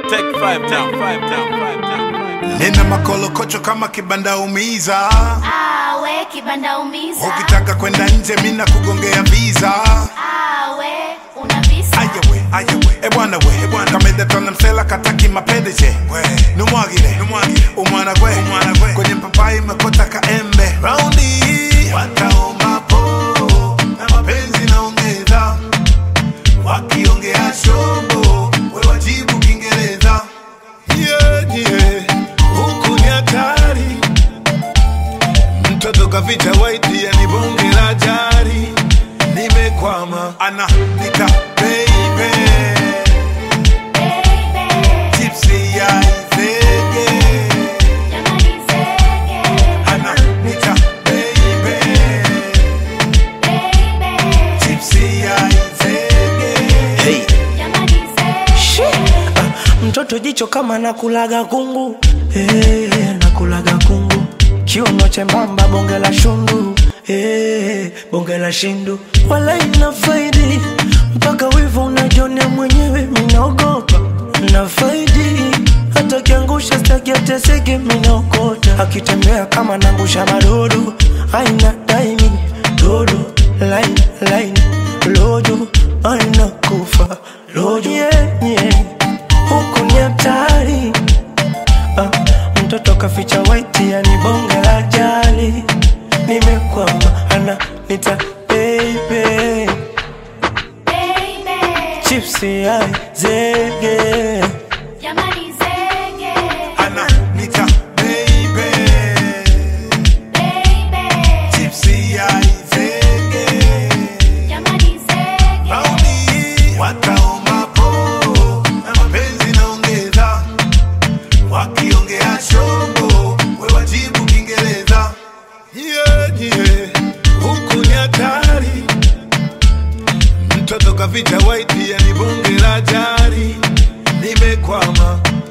Take five down, five down, five down, five down. nina makolokocho kama kibanda umiza awe kibanda umiza ukitaka kwenda nje mina kugongea visa awe una visa ayawe ayawe ebwana we ebwana kamedetona msela kataki mapendeje numwagire numwagire umwana gwe umwana gwe kwenye papai mekota kaembe raundi hii wataomba po na mapenzi naongeza wakiongea shombo we wajibu kiingereza yeah, yeah. huku ni hatari mtoto kaficha waiti yani bonge la jari nimekwama ana nika baby baby tipsy ya izege jamani zege ana nika baby baby tipsy ya izege Hey. jamani zege mtoto jicho kama nakulaga kungu hey, nakulaga kungu kiuno chembamba bonge la shundu hey, bonge la shindu wala ina faidi mpaka wivu unajonea mwenyewe minaogopa na faidi hata kiangusha staki ateseke minaokota akitembea kama nangusha madodo aina daimi dodo line line lojo aina kufa lojo yeah, yeah huku ni hatari ah, mtoto kaficha waiti yani bonge la jali nimekwama ana nita baby baby chipsi ya zege jamani zege ana nika baby baby tipsy ya izege jamani zege Raundi wataomba po na mapenzi naongeza, wakiongea shombo we wajibu Kiingereza. Yeah, yeah, huku ni hatari, mtoto kaficha waiti yani bonge la jari, nimekwama